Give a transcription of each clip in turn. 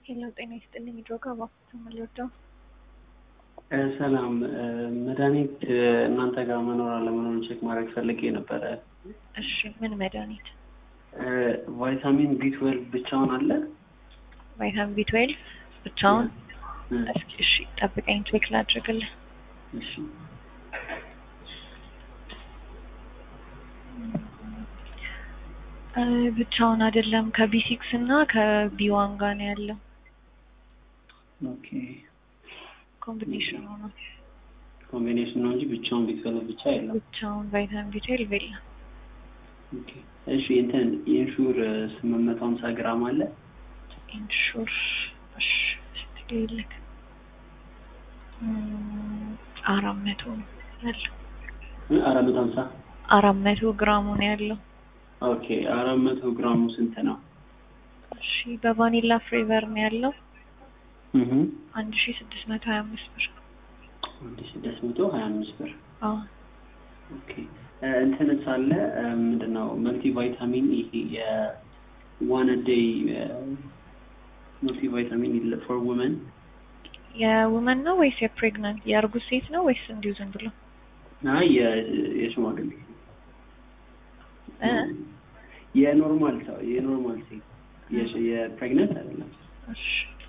ሄሎ ጤና ይስጥልኝ። ድሮጋ እባክዎት የምልወደው ሰላም መድኃኒት እናንተ ጋር መኖር አለመኖሩን ቼክ ማድረግ ፈልጌ ነበረ። እሺ ምን መድኃኒት? ቫይታሚን ቢ ትዌልቭ ብቻውን አለ? ቫይታሚን ቢ ትዌልቭ ብቻውን? እ፣ እስኪ እሺ ጠብቀኝ ቼክ ላድርግልህ። እሺ እ፣ ብቻውን አይደለም ከቢ ሲክስ እና ከቢ ዋን ጋር ነው ያለው። ኦኬ ኮምቢኔሽኑ ነው። ኮምቢኔሽን ነው እንጂ ብቻውን ቢ ትዌልቭ ብቻ የለም። ብቻውን ቫይታሚን ቢ ትዌልቭ የለም። ኦኬ እሺ እንትን ኢንሹር ስምንት መቶ ሀምሳ ግራም አለ? ኢንሹር እሺ እስቲ ልክ አራት መቶ ነው ያለው። እ፣ አራት መቶ ሀምሳ አራት መቶ ግራሙ ነው ያለው። ኦኬ አራት መቶ ግራሙ ስንት ነው? እሺ በቫኒላ ፍሌቨር ነው ያለው እህ አንድ ሺ ስድስት መቶ ሀያ አምስት ብር። አንድ ስድስት መቶ ሀያ አምስት ብር አዎ ኦኬ እ፣ እንትን ሳለ እ፣ ምንድን ነው መልቲ ቫይታሚን ይሄ የዋን ዴይ መልቲ ቫይታሚን ፎር ውመን የውመን ነው ወይስ የፕሬግናንት የእርጉዝ ሴት ነው ወይስ እንዲሁ ዝም ብሎ አይ የ- የሽማግሌ እ? የኖርማል ሰው የኖርማል ሴት የሽ- የፕሬግነንት አይደለም እሺ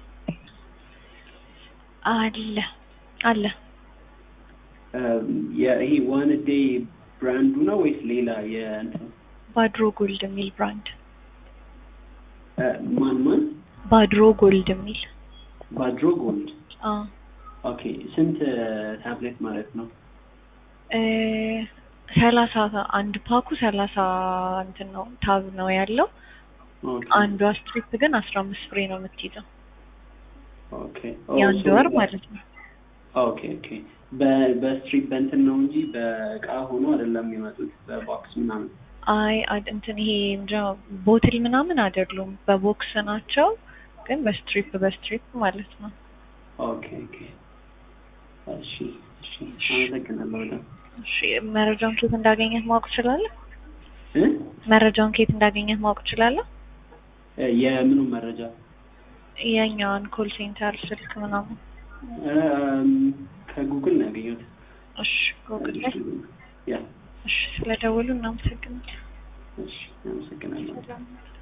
አለ አለ እም፣ የ- ይሄ ዋን ዴይ ብራንዱ ነው ወይስ ሌላ የእንትን ባድሮ ጎልድ የሚል ብራንድ እ፣ ማን ማን ባድሮ ጎልድ የሚል ባድሮ ጎልድ አዎ ኦኬ ስንት ታብሌት ማለት ነው እ፣ ሰላሳ አንድ ፓኩ ሰላሳ እንትን ነው ታብ ነው ያለው ኦኬ አንዷ ስትሪፕ ግን አስራ አምስት ፍሬ ነው የምትይዘው ኦኬ የአንድ ወር ማለት ነው ኦኬ ኦኬ በ- በስትሪፕ በእንትን ነው እንጂ በእቃ ሆኖ አይደለም የሚመጡት በቦክስ ምናምን አይ አድ- እንትን ይሄ ምንድን ነው ቦትል ምናምን አይደሉም በቦክስ ናቸው ግን በስትሪፕ በስትሪፕ ማለት ነው ኦኬ ኦኬ እሺ እሺ አመሰግናለሁ በጣም እሺ መረጃውን ኬት እንዳገኘህ ማወቅ ትችላለህ እ? መረጃውን ኬት እንዳገኘህ ማወቅ ትችላለህ እ፣ የምኑ መረጃ የኛውን ኮል ሴንተር ስልክ ምናምን እም፣ ከጉግል ነው ያገኘሁት እሺ ጎግል ላይ ያ እሺ ስለደወሉ እናመሰግናለን እሺ አመሰግናለሁ ሰላም